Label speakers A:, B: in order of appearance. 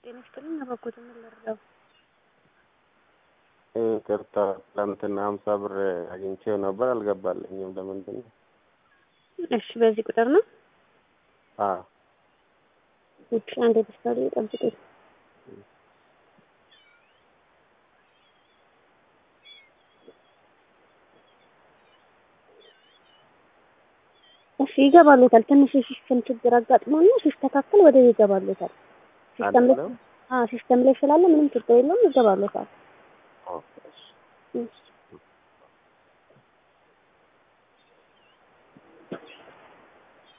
A: ጤና ይስጥልኝ። አባኮት ምን ልርዳው?
B: ይቅርታ ትላንትና ሀምሳ ብር አግኝቼው ነበር አልገባልኝም። ለምንድን ነው?
A: እሺ በዚህ ቁጥር ነው።
B: አዎ
A: እሺ አንድ ተስፋሪ ጠብቁኝ። እሺ ይገባሉታል። ትንሽ የሲስተም ችግር አጋጥሞና ሲስተካከል ወደ ይገባሉታል። ሲስተም ላይ
B: አይደለም?
A: አዎ ሲስተም ላይ ስላለ ምንም ችግር የለውም። ይገባሉታል።
B: ኦኬ፣ እሺ።
A: እሺ